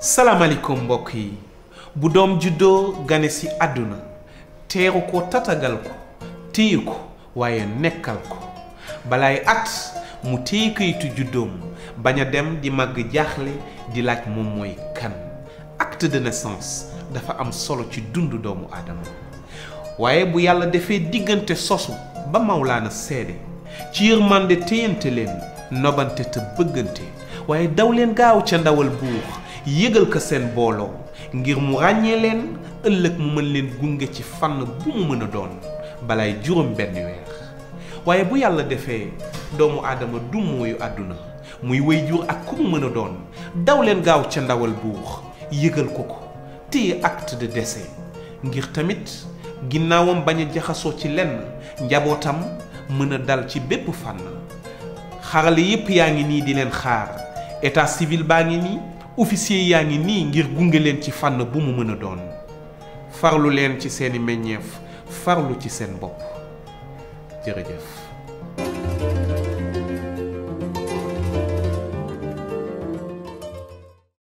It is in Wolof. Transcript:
salaamaaleykum mbokk yi bu doom juddoo gane si àdduna teeru ko tatagal ko téye ko waaye nekkal ko balaay at mu téye kayitu juddoom bañ a dem di màgg jaaxle di laaj moom mooy kan acte de naissance dafa am solo ci dundu doomu aadama waaye bu yàlla defee diggante sosu ba mawlaana seede ci yërmande téyante leen nobante te bëggante waaye daw leen gaaw ca ndawal buur yëgal ko seen booloo ngir mu ràññee leen ëllëg mu mën leen gunge ci fànn bu mu mën a doon balaay juróom benn weer waaye bu yàlla defee doomu aadama du mooyu àdduna muy wéy jur ak ku mu mën a doon daw leen gaaw ca ndawal buur yëgal ko ko téye acte de décès ngir tamit ginnaawam bañ a jaxasoo ci lenn njabootam mën a dal ci bépp fànn xarale yépp yaa ngi nii di leen xaar état civil baa ngi nii officier yaa ngi nii ngir gunge leen ci fànn bu mu mën a doon farlu leen ci seeni meññeef farlu ci seen bopp jërëjëf